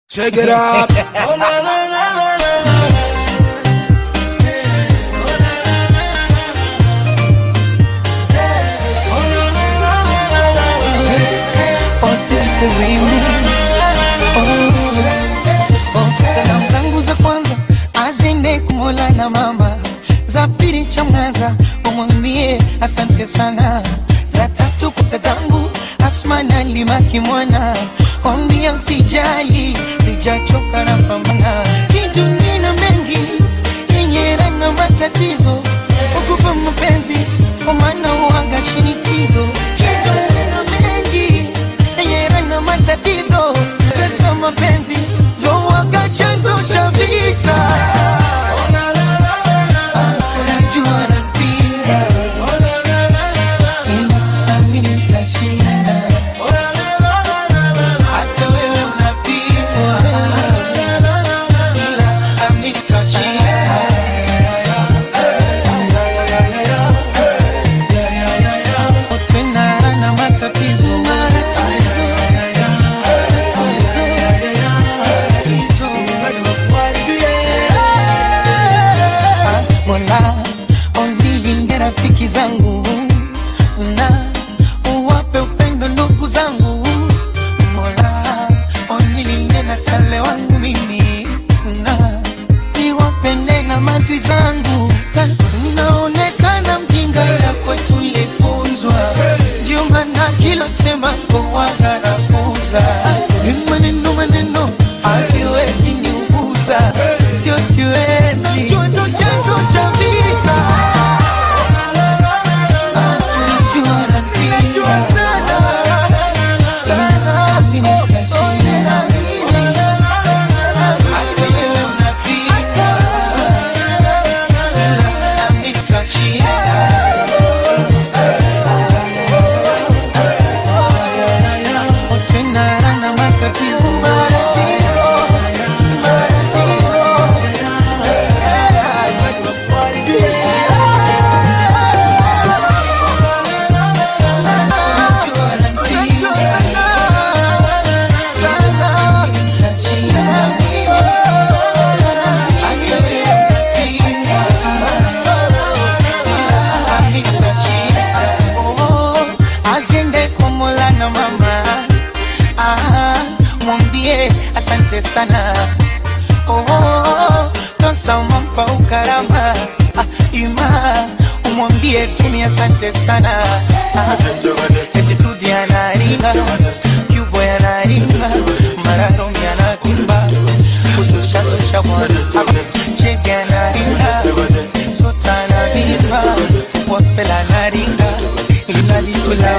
Check it out. Oh, na, na, na, na, na, na. Oh, this is the remix. Oh, oh, salamu zangu za kwanza azende kumola na mama, za pili chamwaza umwambie asante sana, za tatu kwa tatangu Asmana limaki mwana ombia usijali, sijachoka na pambana kitu nina mengi yenye na matatizo ukupa mapenzi kwa maana uanga shinikizo kitu nina mengi yenye na matatizo pesa mapenzi ndo waga chanzo cha vita Ah, unajua napenda ila nami nitashinda hata wewe unapigwa ila nami nitashinda tena na matatizo matatizo Ah, Mola onilinde rafiki zangu na uwape upendo ndugu zangu Mola onilinde na tale wangu mimi na niwapende na matwi zangu Ta- naonekana mjinga ila kwetu ilifunzwa ndio maana kila sema kowagarafuza maneno maneno akiwezi niuguza sio siwezi joto chanzo cha vita Ah, unajua napenda sana sana mimi nitashinda hata wewe unapita nami nitashinda tena na matatizo matatizo Aziende kwa Mola na mama ah, mwambie asante sana oh, tosamampa ukarama ah, ima umwambie tumi asante sana ah, etitudi anaringa kyubo yanaringa mararomi anatimba kusushasusha mwana chege anaringa sota anavimba wapela anaringa ila litula